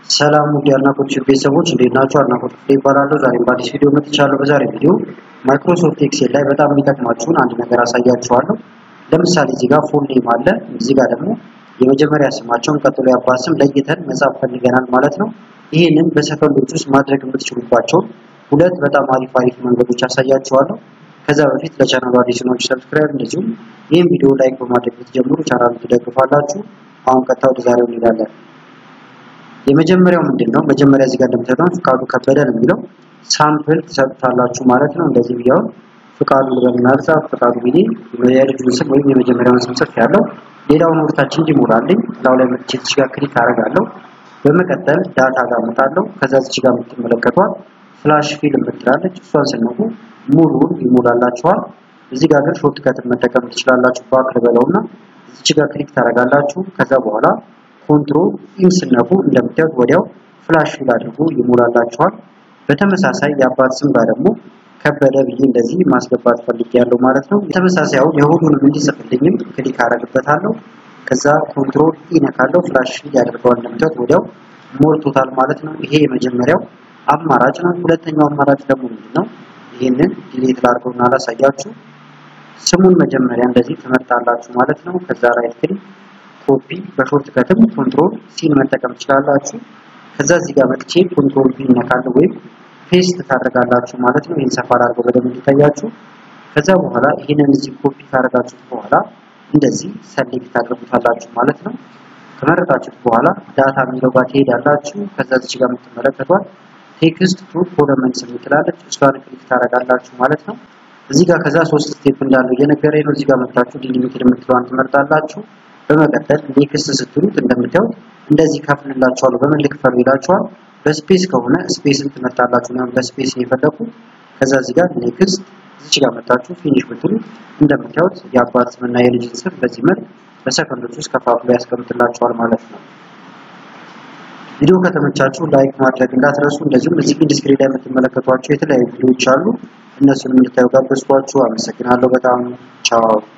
ሰላም ውድ የአድናቆት ቤተሰቦች እንዴት ናችሁ? አድናቆት ክፍሌ ይባላለሁ። ዛሬም በአዲስ ቪዲዮ መጥቻለሁ። በዛሬ ቪዲዮ ማይክሮሶፍት ኤክሴል ላይ በጣም የሚጠቅማችሁን አንድ ነገር አሳያችኋለሁ። ለምሳሌ እዚህ ጋር ፉል ኔም አለ፣ እዚህ ጋር ደግሞ የመጀመሪያ ስማቸውን ቀጥሎ የአባት ስም ለይተን መጻፍ ፈልገናል ማለት ነው። ይህንን በሰከንዶች ውስጥ ማድረግ የምትችሉባቸውን ሁለት በጣም አሪፍ አሪፍ መንገዶች አሳያችኋለሁ። ከዛ በፊት ለቻናሉ አዲስ ሆናችሁ ሰብስክራይብ፣ እንደዚሁም ይህን ቪዲዮ ላይክ በማድረግ ብትጀምሩ ቻናሉን ትደግፋላችሁ። አሁን ቀጥታ ወደ ዛሬው እንሄዳለን። የመጀመሪያው ምንድን ነው? መጀመሪያ እዚህ ጋር እንደምታዩት ፍቃዱ ከበደ ነው የሚለው ሳምፕል ትሰጡታላችሁ ማለት ነው። እንደዚህ ቢያው ፍቃዱ ብለንና ጻፍ ፍቃዱ ቢሊ የልጁን ስም ወይም የመጀመሪያውን ስም ጽፍ ያለው ሌላውን ወርታችን እንዲሞላልኝ ላው ላይ መጥቼ እዚህ ጋር ክሊክ አደርጋለሁ። በመቀጠል ዳታ ጋር መጣለሁ። ከዛ እዚህ ጋር የምትመለከቷት ፍላሽ ፊልም ምትላለች እሷን ስነኩ ሙሉውን ይሞላላችኋል። እዚህ ጋር ግን ሾርት ከትን መጠቀም ትችላላችሁ። ባክ ልበለውና እዚህ ጋር ክሊክ ታደርጋላችሁ። ከዛ በኋላ ኮንትሮል ኢን ስነኩ እንደምታዩት ወዲያው ፍላሽ ፊል አድርጎ ይሞላላችኋል። በተመሳሳይ የአባት ስም ጋር ደግሞ ከበደ ብዬ እንደዚህ ማስገባት ፈልጌያለሁ ማለት ነው። ተመሳሳይ አሁን የሁሉንም እንዲጽፍልኝም ክሊክ አደርግበታለሁ። ከዛ ኮንትሮል ኢ ነካለው ፍላሽ ፊል ያደርገዋል። እንደምታዩት ወዲያው ሞልቶታል ማለት ነው። ይሄ የመጀመሪያው አማራጭ ነው። ሁለተኛው አማራጭ ደግሞ ምንድን ነው? ይህንን ዲሌት ላድርገውና አላሳያችሁ። ስሙን መጀመሪያ እንደዚህ ትመርጣላችሁ ማለት ነው። ከዛ ራይት ክሊክ ኮፒ በሾርት ከትም ኮንትሮል ሲን መጠቀም ትችላላችሁ። ከዛ እዚህ ጋር መጥቼ ኮንትሮል ቪ ነካለሁ ወይም ፔስት ታደርጋላችሁ ማለት ነው። ይህን ሰፋ አድርገው በደንብ እንዲታያችሁ። ከዛ በኋላ ይህንን እዚህ ኮፒ ካደረጋችሁት በኋላ እንደዚህ ሰሌክት ታደርጉታላችሁ ማለት ነው። ከመረጣችሁት በኋላ ዳታ የሚለው ጋር ትሄዳላችሁ። ከዛ እዚህ ጋር የምትመለከቷት ቴክስት ቱ ኮለመንስ የምትላለች እሷን ክሊክ ታደርጋላችሁ ማለት ነው። እዚህ ጋር ከዛ ሶስት ስቴፕ እንዳለው እየነገረኝ ነው። እዚህ ጋር መጥታችሁ ዲሊሚትድ የምትለዋን ትመርጣላችሁ። በመቀጠል ኔክስት ስትሉት እንደምታዩት እንደዚህ ከፍልላችኋለሁ። በምን ልክፈሉ ይላችኋል። በስፔስ ከሆነ ስፔስን ትመርጣላችሁ። ነው በስፔስ የፈለኩ ከዛ እዚህ ጋር ኔክስት እዚህ ጋር መጣችሁ ፊኒሽ ብትሉት እንደምታዩት የአባት ስምና የልጅን ስም በዚህ መልክ በሰከንዶች ውስጥ ከፋፍሎ ያስቀምጥላችኋል ማለት ነው። ቪዲዮ ከተመቻችሁ ላይክ ማድረግ እንዳትረሱ። እንደዚሁም እዚህ ኢንዱስትሪ ላይ የምትመለከቷቸው የተለያዩ ቪዲዮዎች አሉ። እነሱንም እንድታዩ ጋበዝኳችሁ። አመሰግናለሁ በጣም ቻው።